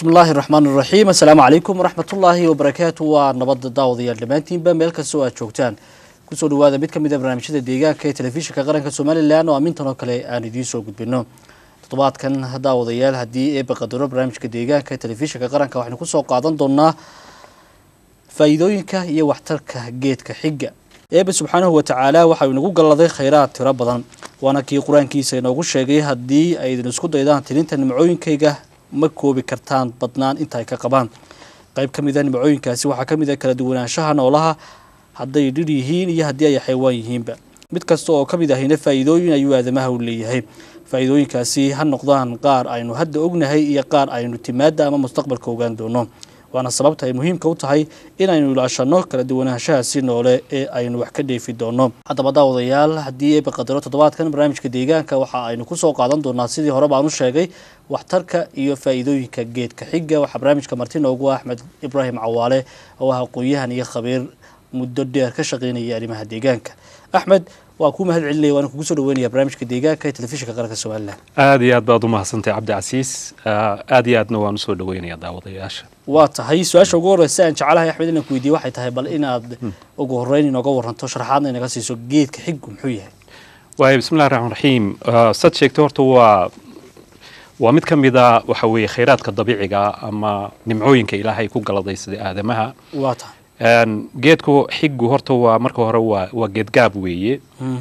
bismi illaahi raxmaan iraxiim assalaamu calaykum waraxmatullaahi wabarakaatu waa nabadda daawadayaal dhammaantiinba meel kastoo aad joogtaan kusoo dhawaada mid ka mid a barnaamijyada deegaanka ee telefishinka qaranka somalilan oo amintan oo kale aan idiin soo gudbino toddobaadkan daawadayaal haddii eeba qadaro barnaamijka deegaanka ee telefishinka qaranka waxaynu kusoo qaadan doonaa faa'iidooyinka iyo waxtarka geedka xiga eeba subxaanahu watacaala waxau inagu galladay khayraad tiro badan waana kii qur-aankiisa inoogu sheegay haddii ay idin isku daydaan tirinta nimcooyinkayga ma koobi kartaan badnaan inta ay ka qabaan qayb ka mid a nimcooyinkaasi waxaa ka mid a kala duwanaanshaha noolaha hadday dhir yihiin iyo haddii ay xaywaan yihiinba mid kasta oo ka mid ahina faa'iidooyin ayuu aadamaha u leeyahay faa'iidooyinkaasi ha noqdaan qaar aynu hadda ognahay iyo qaar aynu timaada ama mustaqbalka ogaan doono waana sababta ay muhiimka u tahay inaynu ilaashanno kala duwanaanshahaasi noole ee aynu wax ka dheefi doono haddaba daawadayaal haddii eeba qadaro toddobaadkan barnaamijka deegaanka waxa aynu kusoo qaadan doonaa sidii hore baan u sheegay waxtarka iyo faa'iidooyinka geedka xiga waxaa barnaamijka marti noogu ah axmed ibraahim cawaale oo ah aqoon-yahan iyo khabiir muddo dheer ka shaqeynaya arrimaha deegaanka axmed waa kuu mahad celinaya waana kugu soo dhaweynaya barnaamijka deegaanka ee telefishinka qaranka somalilan aada iyo aad baad u mahadsantahay cabdicasiis aada iyo aadna waan usoo dhaweynaya daawadayaasha waa tahay su-aasha ugu horreysa aan jecelahay axmed inaan ku weydiye waxay tahay bal inaad ugu horreyn inooga waranto sharaxaadna inaga siiso geedka xiggu muxuu yahay waaya bismillahi raxmaan raxiim sad sheegtay horta waa waa mid ka mid a waxa weeye khayraadka dabiiciga ama nimcooyinka ilaahay ku galaday sida aadamaha waa tahay geedku xiggu horta waa marka hore waa waa geedgaab weeye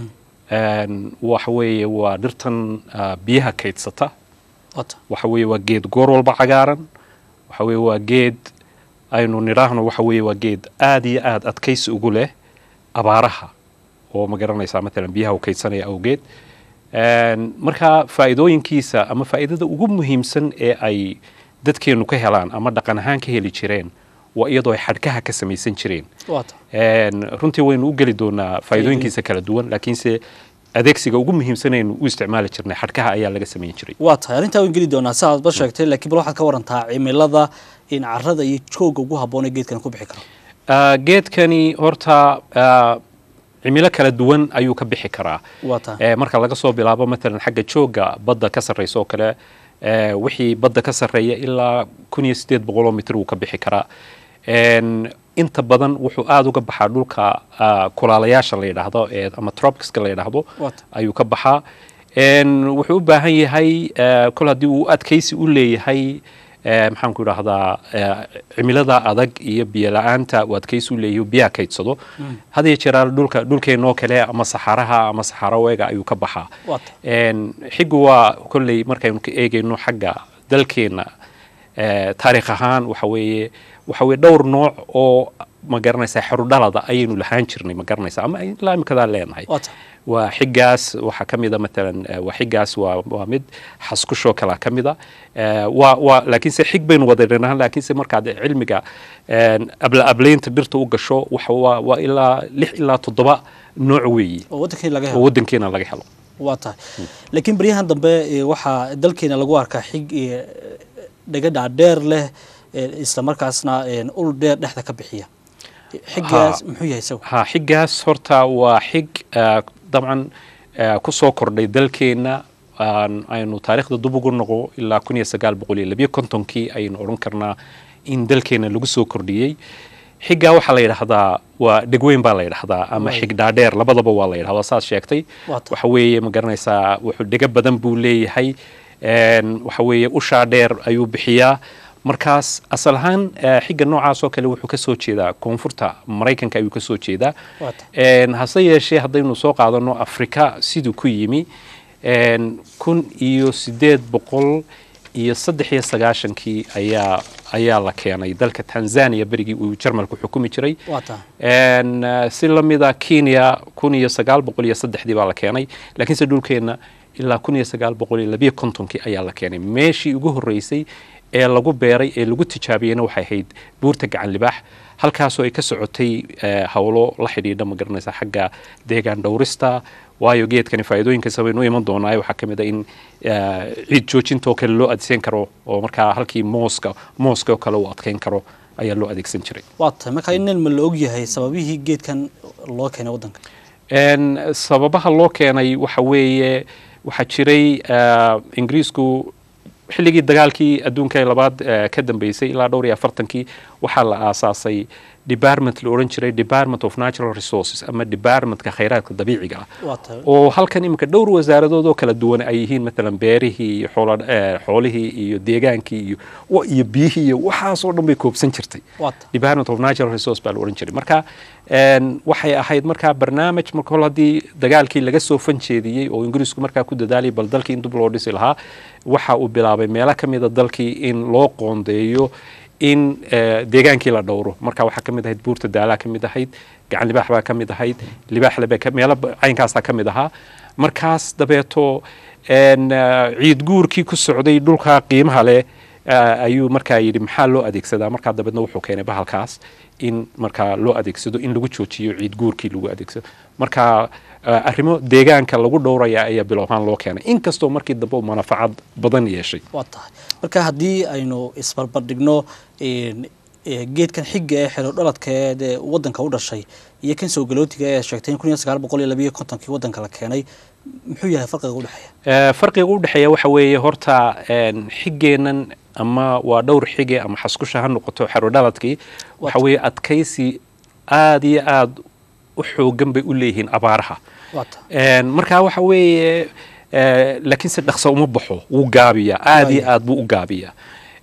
waxa weeye waa dhirtan biyaha kaydsata waa tahay waxa weeye waa geed goor walba cagaaran waxa weeye waa geed aynu nidhaahno waxa weeye waa geed aada iyo aada adkaysi ugu leh abaaraha oo ma garanaysaa matalan biyaha u kaydsanaya awgeed marka faa'iidooyinkiisa ama faa'iidada ugu muhiimsan ee ay dadkeennu ka helaan ama dhaqan ahaan ka heli jireen waa iyadoo ay xadhkaha ka samaysan jireen waa tahay runtii waynu u geli doonaa faa'iidooyinkiisa kala duwan laakiinse adeegsiga ugu muhiimsanaynu u isticmaali jirnay xadhkaha ayaa laga samayn jiray waa tahay arrintaa waan geli doonaa si aad ba sheegtay laakiin bal waxaad ka warantaa cimilada in carrada iyo joogga ugu habboon ee geedkan ku bixi karo geedkani horta cimilo kala duwan ayuu ka bixi karaa waa tahay marka laga soo bilaabo matalan xagga joogga badda ka sarreysa oo kale wixii badda ka sarreeya ilaa kun iyo siddeed boqoloo mitir wuu ka bixi karaa inta badan wuxuu aada uga baxaa dhulka kulaalayaasha la yidhaahdo ee ama tropicska la yidhaahdo waa tahay ayuu ka baxaa wuxuu u baahan yahay kol haddii uu adkaysi u leeyahay maxaan ku idhaahdaa cimilada adag iyo biyo la-aanta uu adkaysi u leeyahay biyaha kaydsado had iyo jeeraa dhulka dhulkeenoo kale ama saxaraha ama saxaraweega ayuu ka baxaa waa tahay xiggu waa kolley markaynu ka eegayno xagga dalkeenna taariikh ahaan waxa weeye waxa weye dhowr nooc oo ma garanaysaa xerudhalada ayaynu lahaan jirnay ma garanaysaa ama ilaa imikadaa leenahay waa tahay waa xigaas waxaa ka mid a matalan waa xigaas waa waa mid xaskushoo kalea ka mid a waa waa laakiinse xig baynu wada dhinahan laakiinse markaad cilmiga abla ablaynta dhirta u gasho waxa waa waa ilaa lix ilaa toddoba nooc weeye oo waddankii laga oo helo waddankeena laga helo waa tahay laakiin baryahan dambe eh, waxaa dalkeena lagu arkaa xig eh, dhaga dhaadheer leh eh, isla markaasna eh, ul dheer dhexda ka bixiya xigaas muxuu yahay isagu ha xigaas horta waa xig ah, dabcan ah, ku soo kordhay dalkeenna aan- aynu taariikhda dub ugu noqo ilaa kun iyo sagaal boqol iyo labiyo kontonkii ayaynu odhan karnaa in dalkeenna lagu soo kordhiyey xiggaa waxaa la yidhaahdaa waa dhegweyn baa la yidhaahdaa ama Waay. xig dhaadheer labadaba waa la yidhahdaa saas sheegtay Waa tahay. waxa weeye ma garanaysaa wuxuu dhego badan buu leeyahay een, waxa weeye ushaa dheer ayuu bixiyaa markaas asal ahaan eh, xigga noocaas oo kale wuxuu ka soo jeedaa koonfurta maraykanka ayuu ka soo jeedaa Waa tahay. Een, hase yeeshee haddaynu soo qaadano afrika siduu ku yimi een, kun iyo siddeed boqol iyo saddex iyo sagaashankii ayaa ayaa la keenay dalka tanzania berigii uu jarmalku xukumi jiray waa tahay Een, eh, si la mida kenya kun iyo sagaal boqol iyo saddexdii baa la keenay laakiinse dhulkeenna ilaa kun iyo sagaal boqol iyo labiyo kontonkii ayaa la keenay meeshii ugu horreysay ee lagu beeray ee lagu tijaabiyeyna waxay ahayd buurta gacan libaax halkaasoo ay ka socotay eh, howlo la xidhiidha ma garanaysa xagga deegaan dhowrista waayo geedkani faa'iidooyinkiisa baynu u iman doonaa waxaa ka mid a in eh, ciid joojintoo kale loo adeegsan karo oo markaa halkii mooska mooska oo kale uu adkeyn karo ayaa loo adeegsan jiray waa tahay marka in ma la og yahay sababihii geedkan loo keenay waddanka Een, sababaha loo keenay waxa weeye waxaa jiray eh, ingiriisku xilligii dagaalkii adduunka ee labaad eh, ka dambeysay ilaa dhowr iyo afartankii waxaa la aasaasay department la odhan jiray department of natural resources ama departmentka khayraadka dabiiciga ah waa tahay oo halkan iminka dhowr wasaaradood oo kala duwan ay yihiin maalan beerihii iyo xoola- eh, xoolihii iyo deegaankii iyo wa- iyo biyihii iyo waxaasoo dhan bay koobsan jirtay waa tahay department of natural resource baa la odhan jiray marka een, waxay ahayd markaa barnaamij marka hol haddii dagaalkii laga soo fanjeediyey oo ingiriisku markaa ku dadaalayay bal dalkii in dib loo dhisi lahaa waxa uu bilaabay meelo ka mida dalkii in loo qoondeeyo in eh, deegaankii la dhowro marka waxaa ka mid ahayd buurta daalaa ka mid ahayd gacan libaax baa ka mid ahayd libaaxle baa ka- meelo ba- caynkaasaa ka mid ahaa markaas dabeeto een, eh, ciid guurkii ku socday dhulka qiimaha leh eh, ayuu markaa yidhi maxaa loo adeegsadaa markaa dabeedna wuxuu keenay bahalkaas in markaa loo adeegsado in lagu joojiyo ciid guurkii lagu adeegsado marka eh, arrimo deegaanka lagu dhowraya ayaa bilow ahaan loo keenay inkastoo markii dambe uu manafacad badan yeeshay waa tahay marka haddii aynu isbarbardhigno een, ee, geedkan xiga ee xero dhaladkeed ee wadanka u dhashay iyo kan soo galootiga ee sheegtay in kun iyo sagaal boqol iyo labiyo kontonkii wadanka la keenay muxuu yahay farqiga u dhexeeya Eh, farqiga u dhexeeya waxa weeye horta een, xigeennan ama waa dhowr xige ama xaskusha ha noqoto xerodhaladkii waxa weeye adkaysi aad iyo aad u xoogan bay u leeyihiin abaaraha waa tahay Een, marka waxa weeye eh, laakiinse dhaqso uma baxo wuu gaabiyaa aad iyo Waayo. aad buu u gaabiyaa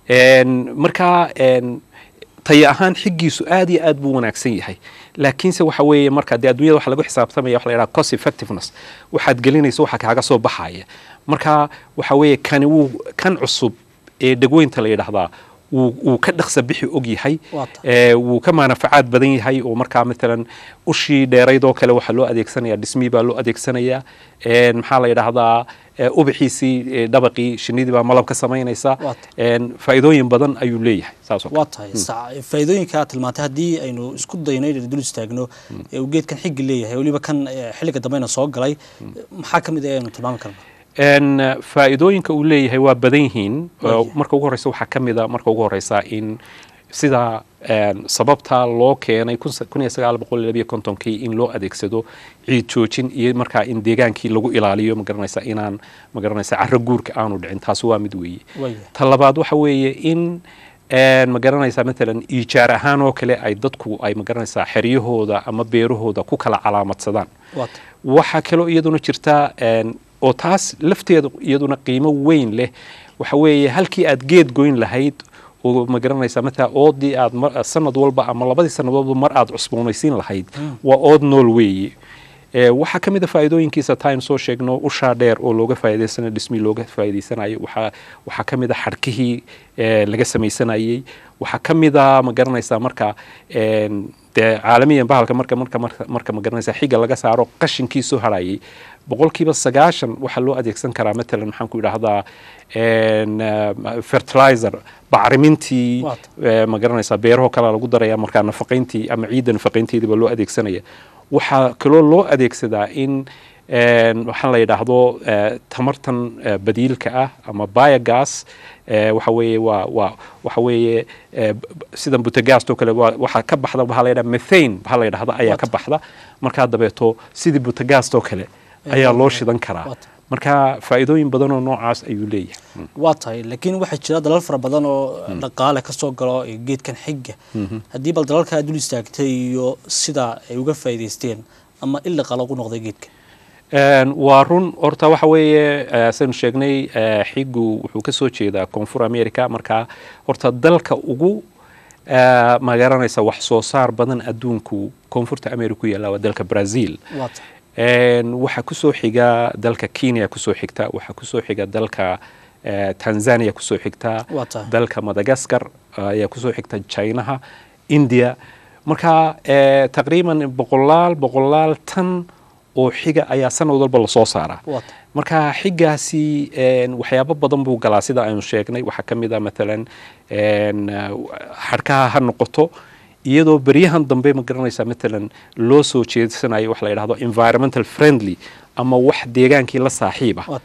Een, marka een, tayo ahaan xiggiisu aad iyo aad buu wanaagsan yahay laakiinse waxa weeye marka dee adduunyada waxa lagu xisaabtamaya waxa la yidhaha cost effectiveness waxaad gelinaysa waxa kaaga soo baxaya marka waxa weeye kani wuu kan cusub ee dhegweynta la yidhaahdaa wuu wuu ka dhaqsa bixi og yahay Waa tahay. ee, wuu ka maanafacaad badan yahay oo markaa maalan ushii dheerayd oo kale waxaa loo adeegsanaya dhismii baa loo adeegsanaya Een, maxaa la yidhaahdaa ee, ubaxiisii ee, dhabaqii shinidii baa malab ka samaynaysa Waa Een, faa'iidooyin badan ayuu leeyahay saas oo kale. waa tahay sa- faa'iidooyinka aad tilmaantay haddii aynu isku dayno inaynu dul istaagno ee uu geedkan xigi leeyahay weliba kan ee, xilliga dambeyna soo galay maxaa ka mid ah aynu tilmaami karno Een, eh, faa'iidooyinka uu leeyahay waa badan yihiin Waayo. Uh, marka ugu horeysa waxaa ka mid a marka ugu horeysa in sida een, sababta loo keenay kun sa- kun iyo sagaal boqol iyo labiyo kontonkii in loo adeegsado ciid joojin iyo markaa in deegaankii lagu ilaaliyo magaranaysa inaan magaranaysa carro guurka aanu dhicin taasi waa mid weeye waaya ta labaad waxa weeye in een, ma garanaysaa maalan iijaar ahaan oo kale ay dadku ay magaranaysaa xeryahooda ama beerahooda ku kala calaamadsadaan waa tahay waxaa kaloo iyaduna jirta een, oo taas lafteeda iyaduna qiimo weyn leh waxa weeye halkii aad geed goyn lahayd oo ma garanaysaa mataa oodii aad mar- sanad walba ama labadii sannadoodba mar aad cusboonaysiin lahayd waa ood nool weeye Ee, waxaa ka mid a faa'iidooyinkiisa time soo sheegno ushaa dheer oo looga faa'iidaysanayo dhismii looga faa'iidaysanayo waxaa waxaa ka mid a xadhkihii ee, laga samaysanayey waxaa ka mid a ma garanaysaa marka een, dee caalamiyan bahalka marka marka marka marka ma garanaysaa xiga laga saaro qashinkii soo harayay boqolkiiba sagaashan waxaa loo adeegsan karaa matalan maxaan ku idhaahdaa een, eh, fertilizer bacrimintii Waata. ee, ma garanaysaa beerahoo kale lagu daraya markaa nafaqayntii ama ciidda nafaqaynteediiba loo adeegsanaya waxaa kaloo loo adeegsadaa in een, waxaa la yidhaahdo eh, tamartan eh, badiilka ah ama biogas eh, waxa weeye waa waa waxa weeye eh, b- b- sida butagaastoo kale waa- waxaa ka baxda waxaa la yidhaha methane waxaa la yidhahda ayaa ka baxda markaa dabeeto sidii butagaastoo kale ayaa loo shidan karaa Waata. marka faa'iidooyin badan oo noocaas ayuu leeyahay waa tahay laakiin waxaa jira dalal fara badan oo dhaqaale ka soo galo ee geedkan xiga haddii bal dalalkaa dul istaagtay iyo sida ay uga faa'iidaysteen ama il dhaqaale ugu noqday geedka Een, waa run horta waxa weeye eh, saynu sheegnay eh, xigu wuxuu ka soo jeedaa koonfur america marka horta dalka ugu eh, ma garanaysa wax soo saar badan adduunku koonfurta america ku yaalla waa dalka brazil waa tahay Een, waxaa kusoo xiga dalka kenya kusoo xigta waxaa kusoo xiga dalka eh, tanzania kusoo xigta Waa tahay. dalka madagascar ayaa kusoo xigta chinaha india marka eh, taqriiban boqolaal boqolaal tan oo xiga ayaa sanad walba lasoo saaraa waa tahay marka xigaasi een, waxyaabo badan buu galaa sida aynu sheegnay waxaa ka mid a maalan een, uh, xadhkaha ha noqoto iyadoo beryahan dambe ma garanaysaa maalan loo soo jeedsanayo wax la yidhahdo environmental friendly ama wax deegaankii la saaxiib ah waa tahay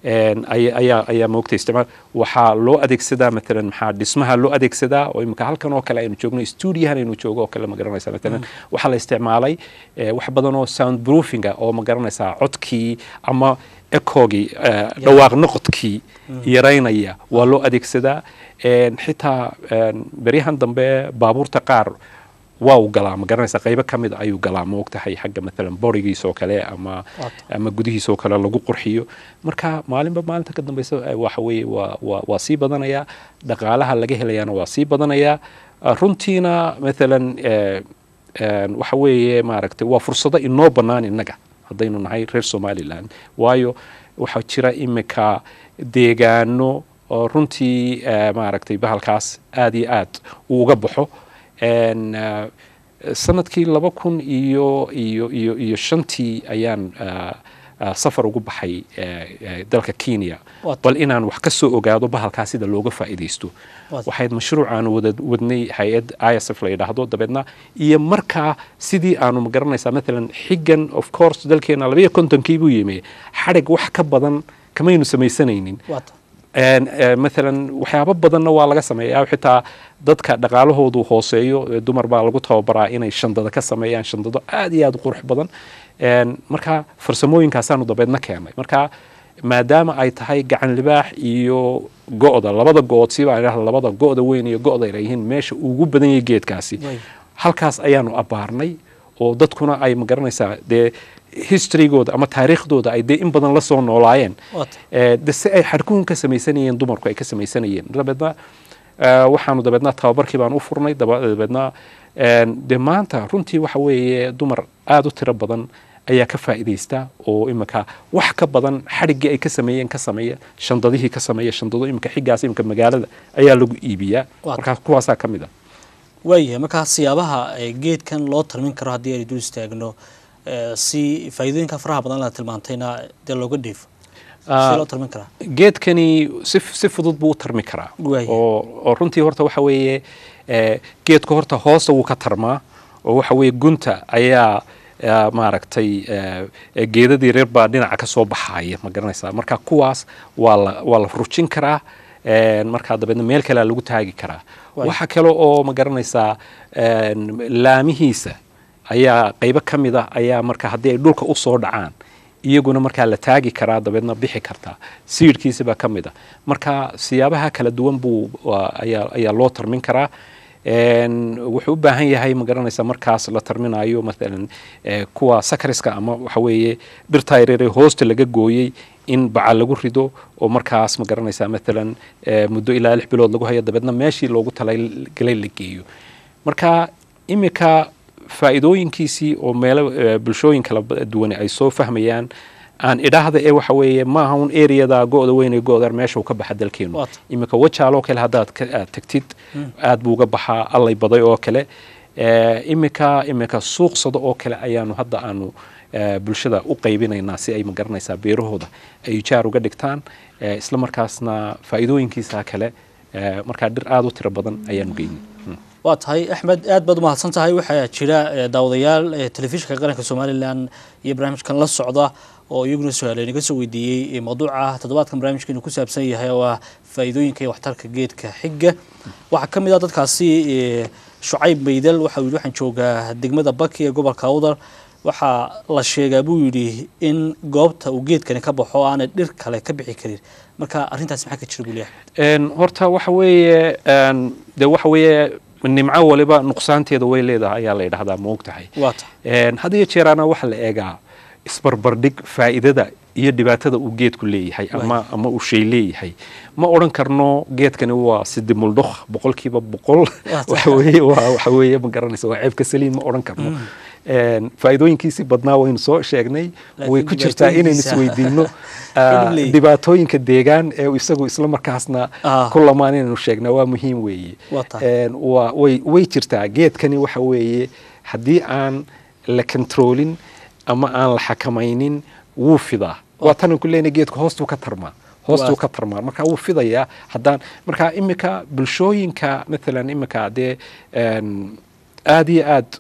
een, ay- ayaa ayaa moogta isticmaal waxaa loo adeegsadaa matalan maxaa dhismaha loo adeegsadaa oo imika halkan oo kale aynu joogno stuudiyahan aynu joogo oo kale ma garanaysaa matalan waxaa la isticmaalay eh, wax badan oo sound proofinga oo ma garanaysaa codkii ama ekogii eh, dhawaaq noqodkii yaraynaya waa loo adeegsadaa Een, xitaa een, beryahan dambe baabuurta qaar waa uu galaa ma garanaysa qaybo ka mid a ayuu galaa ma ogtahay xagga matalan borigiisa oo kale ama Waata. ama gudihiisa oo kale lagu qurxiyo marka maalinba maalinta ka dambeysa eh, waxa weeye waa waa waa sii badanaya dhaqaalaha laga helayaana waa sii badanaya Ah, runtiina matalan eh, een, waxa weeye maaragtay waa fursado inoo bannaan innaga haddaynu nahay reer somalilan waayo waxaa jira imika deegaano oo runtii eh, maaragtay bahalkaas aad iyo aad uu uga baxo Een, eh, sanadkii laba kun iyo iyo iyo iyo shantii ayaan ah, ah, safar ugu baxay eh, eh, dalka kenya Waata. bal inaan wax ka soo ogaado bahalkaas sida looga faa'iidaysto Waata. waxayd mashruuc aanu wada wadnay hay-ad isf la yidhaahdo dabeedna iyo markaa sidii aanu ma garanaysaa matalan xiggan of course dalkeena labayo kontonkii buu yimi xadhig wax ka badan kamaynu samaysanaynin waata Een, eh, matalan waxyaabo badanna waa laga sameeyaa xitaa dadka dhaqaalahoodu hooseeyo eh, dumar baa lagu tababaraa inay shandada ka sameeyaan shandado aad iyo aad u qurux badan Een, marka farsamooyinkaasaanu dabeedna keenay marka maadaama ay tahay gacan libaax iyo go'da labada go'od siibaa idhaha labada go'da weyn iyo go'da ay yihiin meesha ugu badan yahay geedkaasi Way. halkaas ayaanu abbaarnay oo dadkuna ay ma garanaysaa dee historygooda ama taariikhdooda ay dee in badan la soo noolaayeen waata Eh, de si ay xadhkuhun ka samaysanayeen dumarku ay ka samaysanayeen dabeedna eh, waxaanu dabeedna tababarkii baan u furnay daba- dabeedna een, de maanta runtii waxa weeye dumar aada u tiro badan ayaa ka faa'iidaysta oo imika wax ka badan xadhiggii ay ka sameeyeen ka sameeya shandadihii ka sameeya shandado imika xiggaas imika magaalada ayaa lagu iibiyaa Waa markaa kuwaasaa ka mid a waayahay markaa siyaabaha eh, geedkan loo tarmin karo haddii aynu dul istaagno eh, si faa'iidooyinka faraha badan la tilmaantayna dee looga dheefo Ah, si loo tarmin karaa geedkani si, si fudud buu u tarmi karaa Waaya. oo, oo runtii horta waxa weeye eh, geedka horta hoosta wuu ka tarmaa oo waxa weeye gunta ayaa eh, maaragtay eh, eh, geedadii reer baa dhinaca ka soo baxaya ma garanaysaa marka kuwaas waa la, waa la rujin karaa een, markaa dabeedna meel kalea lagu taagi karaa Waaya. waxa kale oo ma garanaysaa een, laamihiisa ayaa qaybo ka mid ah ayaa marka haddii ay dhulka u soo dhacaan iyaguna markaa la taagi karaa dabeedna bixi kartaa siirkiisa baa ka mid ah marka siyaabaha kala duwan buu waa- ayaa ayaa loo tarmin karaa Een, wuxuu u baahan yahay ma garanaysa markaas la tarminayo maalan eh, kuwa sakariska ama waxa weeye dhirta yaryare hoosta laga gooyey in baca lagu rido oo markaas ma garanaysa maalan eh, muddo ilaa lix bilood lagu hayo dabeedna meeshii loogu talagalay la geeyo marka imika faa'iidooyinkiisii oo meelo eh, bulshooyin kala ba- duwan ay soo fahmayaan aan idhaahda ee waxa weeye maaha un areada go'da weyn ee go'da meesha uu ka baxa dalkeenu Waata. imika wajaaloo kale haddaad ka aad tagtid aad buu uga baxaa allay baday oo kale Eh, imika imika suuqsado oo kale ayaanu hadda aanu eh, bulshada u qaybinaynaa si ay ma garanaysaa beerahooda ay jaar uga dhigtaan eh, isla markaasna faa'iidooyinkiisa kale eh, markaa dhir aada u tiro badan ayaanu geynay Mm. waa tahay axmed aad baad umahadsan tahay waxaa jira eh, daawadayaal eh, telefishinka qaranka somalilan iyo barnaamijkan la socda oo iyaguna su-aale inaga soo weydiiyey eh, mawduuca toddobaadkan barnaamijkeenu ku saabsan yahay oo ah faa'iidooyinka iyo waxtarka geedka xigga waxaa ka mid ah dadkaasi eh, shucayb maydal waxa uu yidhi waxaan joogaa degmada baki ee gobolka awdal waxaa la sheegaa buu yidhi in goobta uu geedkani ka baxo aanay dhir kale ka bixi karin marka arrintaasi maxaa ka jira buu leeyahay Een, horta waxa weeye een, de waxa weeye nimco waliba nuqsaanteeda way leedahay ayaa la yidhahdaa ma og tahay waa tahay Een, had iyo jeeraana waxaa la eegaa isbarbardhig faa'iidada iyo dhibaatada uu geedku leeyahay ama ama uu shay leeyahay ma odhan karno geedkani waa sidi muldhokh boqolkiiba boqol waxa weeye waa waxa weeye ma garanaysa waa ceebka saliin ma odhan karno Een, faa'iidooyinkiisii badnaa waynu soo sheegnay Laakiin way ku jirtaa inaynu dhibaatooyinkiisa- isweydiino Dhib leeyahay. dhibaatooyinka deegaan ee uu isagu isla markaasna Ah. ku lamaan inaynu sheegnaa waa muhiim weeye Waa tahay. Een, waa way way jirtaa geedkani waxa weeye haddii aan la kontroolin ama aan la xakamaynin wuu fidaa waa tanan ku leenahay geedku hoostuu ka tarmaa hoostuu Waa- ka tarmaa marka wuu fidayaa haddaan marka imika bulshooyinka maalan imika dee een, aad iyo aad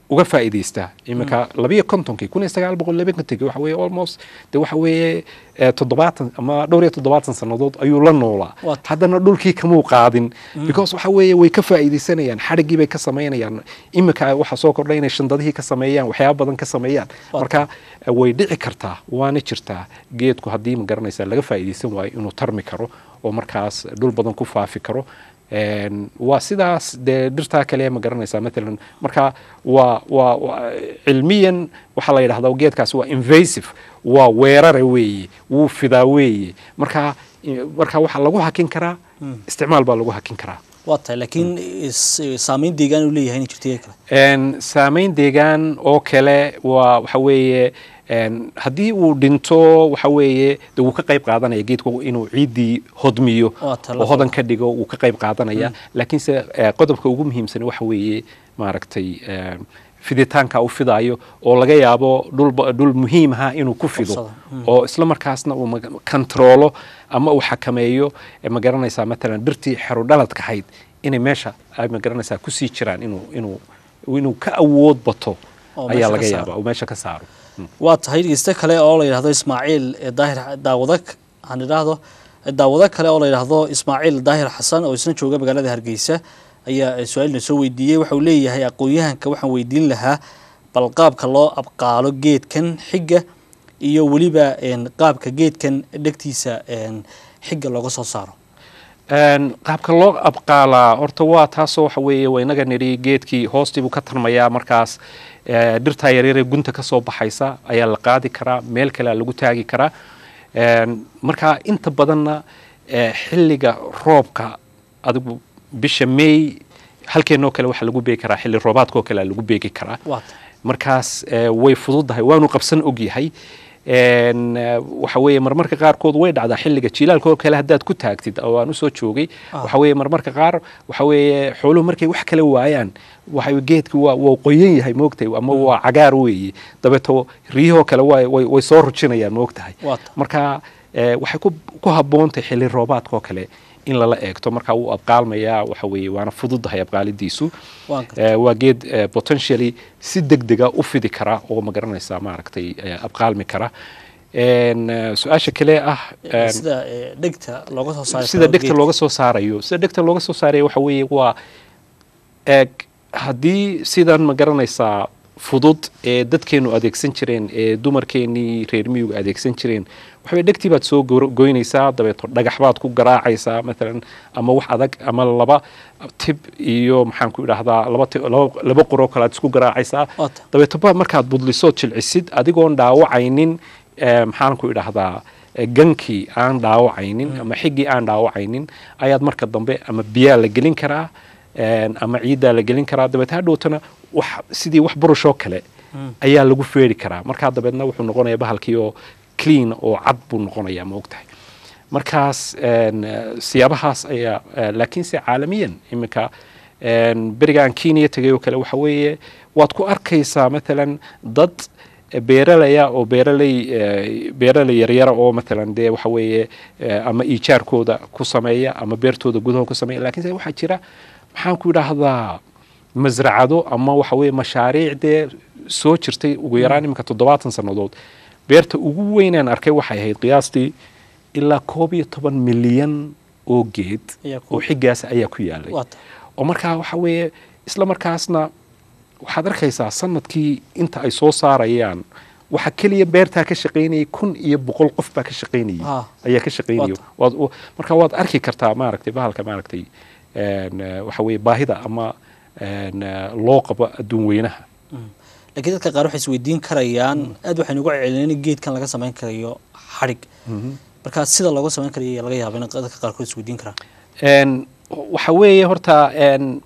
uga faa'iidaystaa iminka labiyo kontonkii kun iyo sagaal boqol laba kontonkii waxa weeye almost de waxa weeye eh, toddobaatan ama dhowr iyo toddobaatan sannadood ayuu la noolaa Waa ta- haddana dhulkii kamuu qaadin because waxa weeye way ka faa'iidaysanayaan xadhiggii bay ka samaynayaan iminka waxa soo kordhay inay shandadihii ka sameeyaan waxyaaba badan ka sameeyaan Waa marka eh, way dhici kartaa waana jirtaa geedku haddii ma garanaysaa laga faa'iidaysan waayo inuu tarmi karo oo markaas dhul badan ku faafi karo Een, waa sidaas dee dhirtaa kale ma garanaysaa maalan marka waa waa waa- cilmiyan waxaa la yidhahdaa geedkaas waa invasive waa weerare weeye wuu fidaa weeye marka i- marka waxaa lagu hakin karaa isticmaal baa lagu hakin karaa waa tahay laakiin is- saameyn deegaan uu leeyahay inay jirto iyaga kale Een, saameyn deegaan oo kale waa waxa weeye een, haddii uu dhinto waxa weeye de wuu ka qayb qaadanaya geedku inuu ciiddii hodmiyo Waa talo. oo hodan ka dhigo wuu ka qayb qaadanaya laakiinse eh, qodobka ugu muhiimsan waxa weeye maaragtay eh, fiditaanka u fidaayo oo laga yaabo dhul ba- dhul muhiim aha inuu ku fido Qabsado. oo isla markaasna uu maga- kantaroolo ama uu xakameeyo eh, ma garanaysaa matalan dhirtii xerudhaladka ahayd inay meesha ay ma garanaysaa kusii jiraan inuu inuu inuu ka awood bato Oo ayaa meesha laga ka saaro. yaabaa oo meesha ka saaro Mm. waa tahay dhegeyste kale oo la yidhahdo ismaaciil ee daahir daawada aan idhaahdo daawado kale oo la yidhaahdo ismaaciil daahir xasan oo isna jooga magaalada hargeysa ayaa su-aalna soo weydiiyey waxa uu leeyahay aqoon-yahanka waxaan weydiin lahaa bal qaabka loo abqaalo geedkan xigga iyo weliba een, qaabka geedkan dhegtiisa een, xigga looga soo saaro Een, qaabka loo abqaalaa horta waa taasoo waxa weeye waa inaga nidhi geedkii hoostiibuu ka tarmayaa markaas eh, dhirtaa yaryaree gunta ka soo baxaysa ayaa la qaadi karaa meel kalea lagu taagi karaa Een, marka inta badanna eh, xilliga roobka adigu bisha may halkeenoo kale waxaa lagu beegi karaa xilli roobaadkoo kale lagu beegi karaa waa tahay markaas eh, way fududahay waanu qabsan ogyahay Een, eh, waxa weeye marmarka qaarkood way dhacdaa xilliga jilaalka oo kale haddaad ku taagtid oo aan usoo joogay Ah. waxa weeye marmarka qaar waxa weeye xooluhu markay wax kale waayaan waxa geedki waa waa qoyan yahay moogtahay ama waa cagaar weeye dabeeto riyahoo kale way way way soo rujinayaan moogtahay waa tahay marka eh, waxay ku ku habboontahay xilli roobaadka oo kale in lala eegto marka wuu abqaalmayaa waxa weeye waana fududahay abqaalidiisu waan gartay Eh, waa geed eh, potentially si degdega u fidi kara oo ma garanaysaa maaragtay eh, abqaalmi kara En, eh, su-aasha kale ah en, sida ee, dhegta looga soo saaro sida dhegta looga soo saarayo sida dhegta looga soo saaraya waxa weeye waa eeg haddii sidan ma garanaysaa fudud ee dadkeenu adeegsan jireen ee dumarkeenii reer miyigu adeegsan jireen waxaway dhegtii baad soo gor- goynaysaa dabeeto dhagax baad ku garaacaysaa maalan ama wax adag ama laba tib iyo maxaan ku idhaahdaa laba ti- laba- laba qoroo kale aad isku garaacaysaa waa tahay dabeeto ba markaad budlisood jilcisid adigoon dhaawacaynin eh, maxaan ku idhaahdaa eh, gankii aan dhaawacaynin ama xiggii aan dhaawacaynin ayaad marka dambe ama biyaa la gelin karaa en, ama ciiddaa la gelin karaa dabeet hadhowtana wax sidii wax burushoo kale Mm. ayaa lagu feeri karaa markaa dabeedna wuxuu noqonayaa bahalkii oo clean oo cad buu noqonayaa ma ogtahay markaas en, eh, siyaabahaas ayaa eh, laakiinse caalamiyan iminka en, berigaan kenya tegay oo kale waxa weeye waad ku arkaysaa maalan dad beeralaya oo beeraley eh, beeraley yaryara oo maalan dee waxa weeye eh, ama iijaarkooda ku sameeya ama beertooda gudaha ku sameeya laakiinse waxaa jira maxaan ku idhaahdaa masracado ama waxa weeye mashaariic dee soo jirtay ugu yaraan iminka toddobaatan sannadood beerta ugu weynaan arkay waxay ahayd qiyaastii ilaa koob iyo toban milyan oo geed Ayaa ku- oo xiggaas ayaa ku yaalay waa tahay oo markaa waxa weeye isla markaasna waxaad arkaysaa sanadkii inta ay soo saarayaan waxa keliya beertaa ka shaqaynayay kun iyo boqol qof baa ka shaqaynayay Ah. ayaa ka shaqaynaya Waata. waad u- marka waad arki kartaa maaragtay bahalka maaragtay en, eh, waxa weeye baahida ama en, eh, loo qabo adduun weynaha laakiin dadka qaar waxay isweydiin karayaan aad waxaynu uga celin in geedkan laga samayn karayo xadhig marka sida looga samayn karayo ayaa laga yaaba in dadka qaarkood isweydiin karaan En, waxa weeye horta en,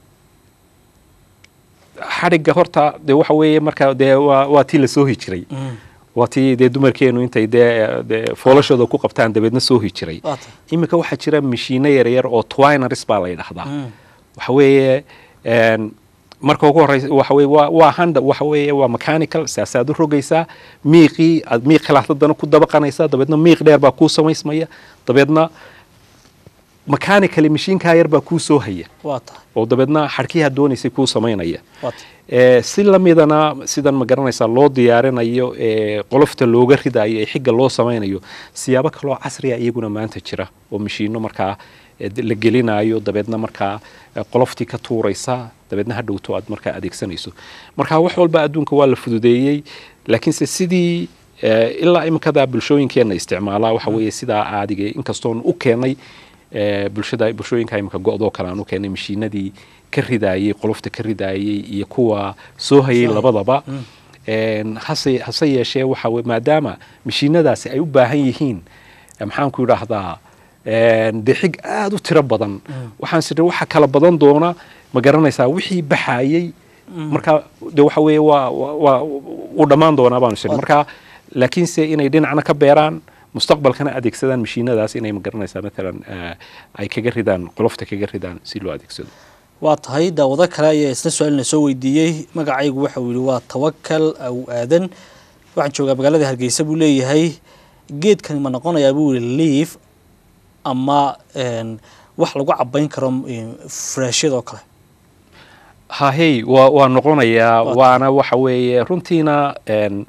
xadhigga horta dee waxa weeye marka dee waa waa tii la soohi jiray Mm. waa tii dee dumarkeenu intay dee dee foolashooda ku qabtaan dabeedna soohi jiray waa tahay iminka waxaa jira mashiino yaryar oo twiners baa la yidhahdaa Mm. waxa weeye en, marka ugu horeysa waxa weeye waa waa handa waxa weeye waa mechanical saasaad u rogaysaa miiqii aad miiq kale haddana ku dabaqanaysaa dabeedna miiq dheer baa kuu samaysmaya dabeedna mechanical mashiinkaa yar baa kuu soo haya waa tahay oo dabeedna xadhkiyaa doonaysay kuu samaynaya waa tahay Eh, si lamidana sidan ma garanaysaa loo diyaarinayo ee qolofta looga ridayo ee xigga loo samaynayo siyaabo kaloo casriya iyaguna maanta jira oo mashiino markaa eh, la gelinayo dabeedna markaa eh, qoloftii ka tuuraysa dabeedna ha dhowto aad markaa adeegsanayso marka wax walba adduunka waa la fududeeyey laakiinse sidii eh, ilaa iminkada bulshooyinkeena isticmaalaa waxa weeye sidaa caadiga inkastoon u keenay eh, bulshada bulshooyinka iminka go-doo kale aan u keenay mashiinadii ka ridaayey qolofta ka ridaayey iyo kuwa soo hayay Soo hayay. labadaba Een, hase hase yeeshee waxa we- maadaama mashiinadaasi ay u baahan yihiin eh, maxaan ku idhaahdaa een, dee xig aada u tiro badan waxaan sidhi waxa kala badan doona ma garanaysaa wixii baxayey marka de waxa weeye waa waa- waa u dhammaan doonaa baanu sidhi marka laakiinse inay dhinacna ka beeraan mustaqbalkana adeegsadaan mashiinadaas inay ma garanaysaa maalan eh, ay kaga ridaan qolofta kaga ridaan si loo adeegsado waa tahay daawado kale ayaa isla su-aalna soo weydiiyey magacaygu waxa uu yihi waa tawakal aw aadan waxaan joogaa magaalada hargeysa buu leeyahay geedkani ma noqonayaa buu yihi liif ama een, wax lagu cabayn karo een, furaashyadoo kale hahey waa waa noqonayaa Waa waana waxa weeye runtiina een,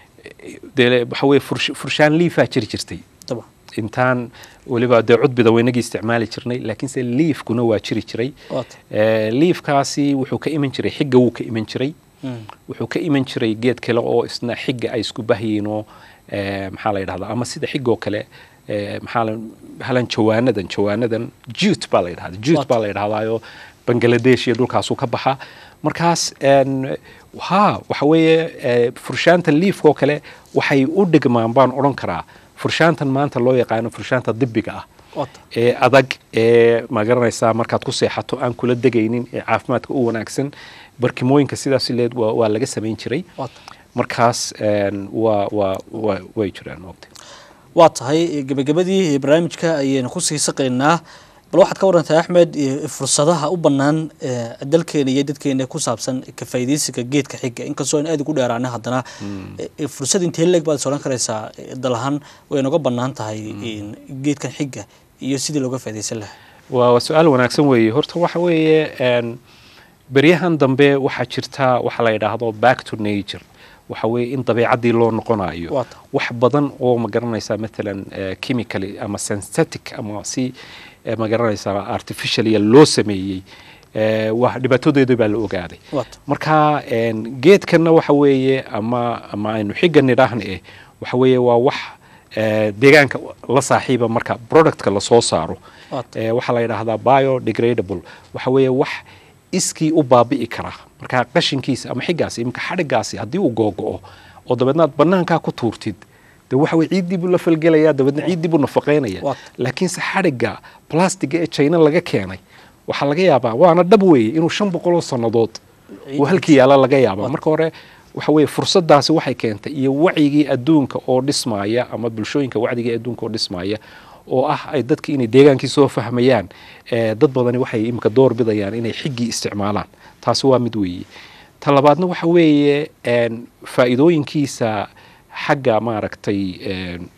dee waxa weeye fursh- furshaan liifaa jiri jirtay daba intaan weliba dee cudbida weynagii isticmaali jirnay laakiinse liifkuna waa jiri jiray waa tahay Eh, liifkaasi wuxuu ka iman jiray xigga wuu ka iman jiray Mm. wuxuu ka iman jiray geed kale oo isna xigga ay isku bahyiin oo eh, maxaa la yidhahdaa ama sida xigoo kale eh, maxaa la halan jawaanadan jawaanadan jute baa la yidhahdaa jute What? baa la yidhahdaayo bangaladesh iyo dhulkaasuu ka baxa markaas en, ha waxa weeye eh, furshaanta liifkoo kale waxay u dhigmaan baan odhan karaa furshaantan maanta loo yaqaano furshaanta dibiga ah waa tahay ee adag ee ma garanaysaa markaad ku seexato aan kula degaynin ee caafimaadka u wanaagsan barkimooyinka sidaas leed waa, waa laga samayn jiray waa tahay markaas een, waa waa waa way jiraan waqti waa tahay gebagabadii barnaamijka ayaynu kusii saqaynaa bal waxaad ka warantaa axmed eh, fursadaha u bannaan eh, dalkeena iyo dadkeena ku saabsan ka faa'iidaysiga geedka xiga inkastoo aan aad ugu dheeraana haddana eh, eh, fursad intee leeg baad is odhan karaysaa eh, dal ahaan way noga bannaan tahay in geedkan xiga iyo sidii looga faa'iidaysan lahaa waa waa su-aal wanaagsan weeye horta waxa weeye een, beryahan dambe waxaa jirta waxa la yidhaahdo back to nature waxa weeye in dabeecaddii loo noqonayo Waa tahay. wax badan oo ma garanaysaa maalan eh, chemically ama synthetic ama si eh, ma garanaysaa artificialia loo sameeyey eh, waa dhibaatadeeda baa la ogaaday waa tahay marka een, geedkanna waxa weeye ama ama aynu xigga nidhaahna eh waxa weeye waa wax eh, deegaanka la saaxiiba marka productka lasoo saaro waa tahay Eh, waxaa la yidhaahdaa biodegradable waxa weeye wax iskii u baabi'i kara marka qashinkiisa ama xiggaasi iminka xadhigaasi haddii uu googo'o oo dabeedna aad banaankaa ku tuurtid de waxa weye ciiddii buu la falgelaya dabeedna ciiddii buu nafaqaynaya Waa. laakiinse xadhigga plastiga ee china laga keenay waxaa laga yaabaa waana dhab weeye inuu shan boqoloo sannadood uu halkii yaala laga yaabaa marka hore waxa weeye fursadaasi waxay keentay iyo wacyigii adduunka oo dhismaaya ama bulshooyinka wacdigii adduunka oo dhismaaya oo ah ay dadki inay deegaankii soo fahmayaan eh, dad badani waxay imika door bidayaan inay xiggii isticmaalaan taasi waa mid weeye ta labaadna waxa weeye een, faa'iidooyinkiisa xagga maaragtay een,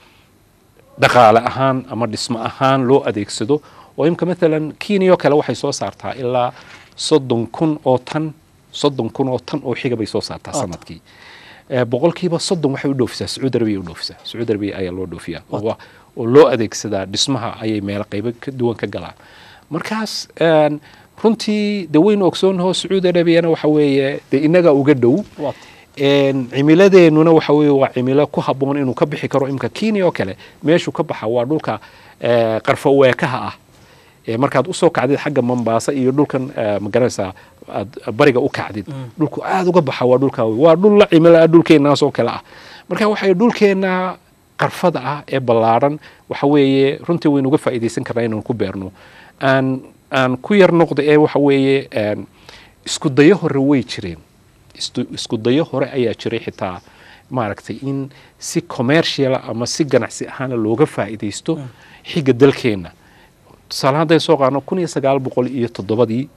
dhaqaale ahaan ama dhismo ahaan loo adeegsado oo imika maalan kenya oo kale waxay soo saartaa ilaa soddon kun oo tan soddon kun oo tan oo xiga bay soo saartaa Waata. sanadkii Eh, boqolkiiba soddon waxay u dhoofisaa sacuudi arabiya u dhoofisaa sacuudi arabiya ayaa loo dhoofiyaa oo wa- oo loo adeegsadaa dhismaha ayay meelo qaybo ka duwan ka galaan markaas een, runtii de waynu ogsoonnaho sacuudi arabiyana waxa weeye de inaga uga dhow waa tahay een, cimiladeennuna waxa weeye waa cimilo ku habboon inuu ka bixi karo imka kenya oo kale meeshuu ka baxa waa dhulka eh, qarfa weekaha ah ee markaad usoo kacdid xagga mambaasa iyo dhulkan eh, ma garanaysaa aad bariga u kacdid dhulku aada uga baxa waa dhulka waa dhul la cimilo ah dhulkeennaas oo kale ah marka waxay dhulkeenna qarfada ah ee ballaaran waxa weeye runtii waynu uga faa'iidaysan karnaa inaan ku beerno aan aan ku yar noqda ee waxa weeye een, isku dayo hore way jireen istu- isku dayo hore ayaa jiray xitaa maaragtay in si commercial ama si ganacsi ahaana looga faa'iidaysto xigga dalkeenna tusaale hadday soo qaadno kun iyo sagaal boqol iyo toddobadii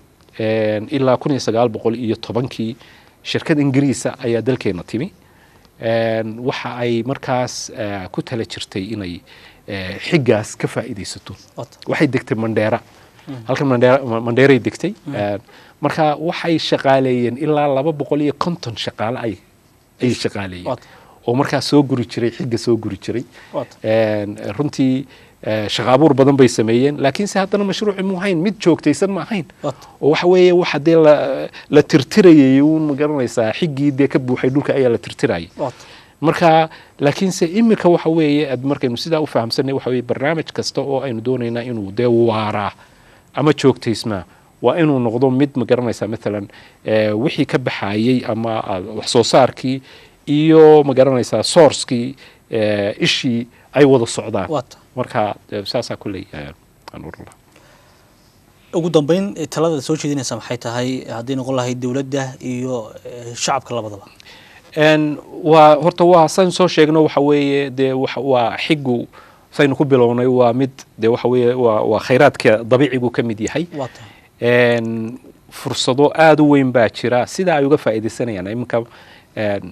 een, ilaa kun iyo sagaal boqol iyo tobankii shirkad ingiriisa ayaa dalkeenna timi een, waxa ay markaas eh, ku tala jirtay inay eh, xiggaas ka faa'iidaysato wata waxay degtay mandheera halkan mandheera ma- mandheeray degtay Een, marka waxay shaqaaleeyeen ilaa laba boqol iyo konton shaqaale ay ayay shaqaaleeyeen Waata. oo markaa soo guri jiray xigga soo guri jiray wata Een, runtii eh, shaqo abuur badan bay sameeyeen laakiinse haddana mashruuci mu ahayn mid joogtaysan ma ahayn wata oo waxa weeye waxa dee la, la tirtirayay uun ma garanaysaa xiggii dee ka buuxay dhulka ayaa la tirtirayay wata marka laakiinse iminka waxa weeye ad markaynu sidaa u fahamsanay waxa weeye barnaamij kasta oo aynu doonaynaa inuu dee waaraa ama joogtaysmaa waa inuu noqdo mid ma garanaysaa maalan eh, wixii ka baxayey ama ah, wax soo saarkii iyo ma garanaysaa sourcekii eh, ishii ay wada socdaan wata marka eh, saasaa kulley eh, aan oran lahaa ugu dambeyn eh, talada soo jeedinaysa maxay tahay haddii noqon lahayd dowladda iyo eh, shacabka labadaba Een, waa horta waa saynu soo sheegno waxa weeye dee waxa- waa xigu saynu ku bilownay waa mid dee waxa weeye waa waa khayraadka dabiicigu ka mid yahay wata Een, fursado aada u weyn baa jira sida ay uga faa'iidaysanayaan iminka een,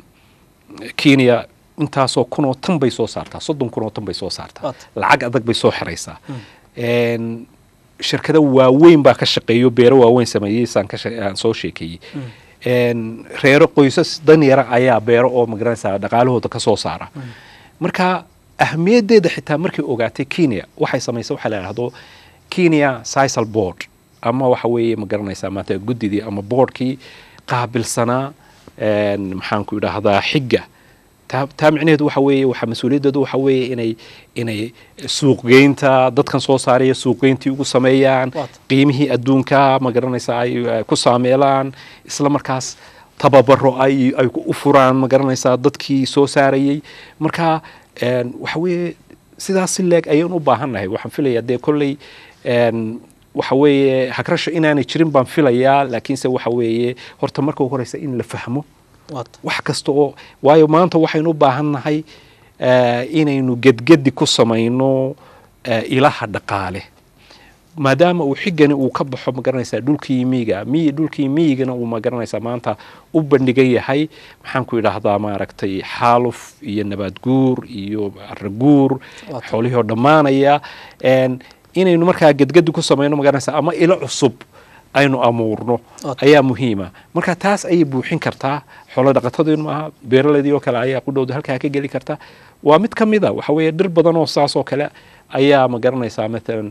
kenya intaasoo kunoo tan bay soo saartaa soddon kunoo tan bay soo saartaa Waata. lacag adag bay soo xiraysaa Een, shirkado waaweyn baa ka shaqeeyo beero waaweyn sameeyey saan ka shaqe- aan soo sheekeeyey Een, reero qoysas danyara ayaa beero oo magaranaysaa dhaqaalahooda ka soo saara marka ahmiyaddeeda xitaa markay ogaatay kenya waxay samaysay waxaa la yidhahdo kenya sisal board ama waxa weeye ma garanaysaa maanta guddidii ama boardkii qaabilsanaa een, maxaanku idhaahdaa xigga taa taa micnaheedu waxa weeye waxa mas-uuliyaddeedu waxa weeye inay inay suuqgeynta dadkan soo saaraya suuqgeyntii ugu sameeyaan Waata. qiimihii adduunka ma garanaysaa ay ay ku saameelaan isla markaas tababaro ay ay u furaan ma garanaysaa dadkii soo saarayey marka een, waxa weeye sidaas si leeg ayaan u baahannahay waxaan filayaa dee kolley een, waxa weeye hagrasho inaanay jirin baan filayaa laakiinse waxa weeye horta marka ugu horeysa in la fahmo wata wax kasta oo waayo maanta waxaynu u baahan nahay eh, inaynu gedgedi ku samayno eh, ilaha dhaqaale maadaama uu xigani uu ka baxo magaranaysaa dhulkii miyiga miyi dhulkii miyigana uu magaranaysaa maanta u bandhigan yahay maxaan ku idhaahdaa maaragtay xaaluf iyo nabaad guur iyo araguur Waata. xoolihii oo dhammaanaya En, inaynu markaa gedgedi ku samayno magaranaysaa ama ilo cusub aynu amuurno Waata. ayaa muhiima marka taas ayay buuxin kartaa xoolo dhaqatadeenu maaha beeraleydii oo kale ayaa ku dhowda halkaa ka geli karta waa mid ka mid a waxa weeye dhir badan oo saas oo kale ayaa ma garanaysaa maalan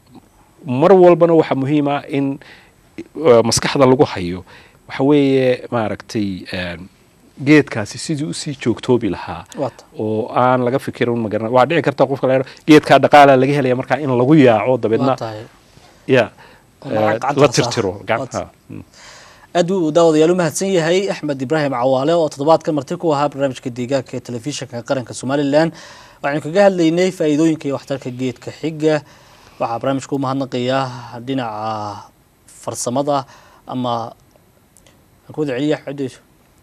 mar walbana waxaa muhiima in uh, maskaxda lagu hayo waxa weeye maaragtay em, geedkaasi sidii usii joogtoobi lahaa wata oo aan laga fikirin magaran waa dhici karta qofka la geedkaa dhaqaala laga helaya markaa in lagu yaaco dabeedna waa tahay ya Oo lacag eh, gacanta la la saaro. tirtiro Waata. gacmaha Mm. aad buu daawadayaal u mahadsan yahay axmed ibraahim cawaale oo toddobaadkan marti ku ahaa barnaamijka deegaanka ee telefishinka qaranka somalilan waxaynu kaga hadlaynay faa'iidooyinka iyo waxtarka geedka xiga waxaa barnaamijka u mahadnaqayaa dhinaca farsamada ama aan ku wada celiya xudeyso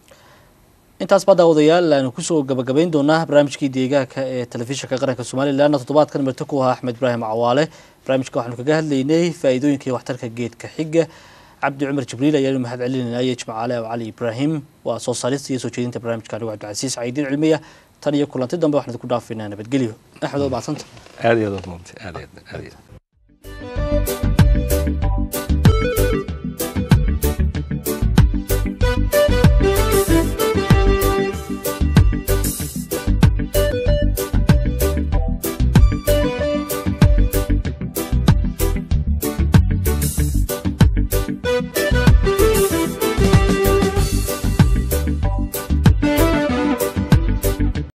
intaas baa daawadayaal aanu kusoo gabagabayn doonaa barnaamijkii deegaanka ee telefishinka qaranka somalilan toddobaadkan marti ku ahaa axmed ibraahim cawaale barnaamijka waxaanu kaga hadlaynay faa'iidooyinka iyo waxtarka geedka xiga cabdi cumar jibriil ayaanu mahad celinayna iyo jimcaale oo cali ibraahim waa soo saarista iyo soo jeedinta barnaamijka anigu cabdicasiis caidiin cilmiya tan iyo kulanti dambe waxaan idinku dhaafaynaa nabadgelyo axmed oo mahadsanta aad iyo aad aad maanta aad iyo aad aad iyo aad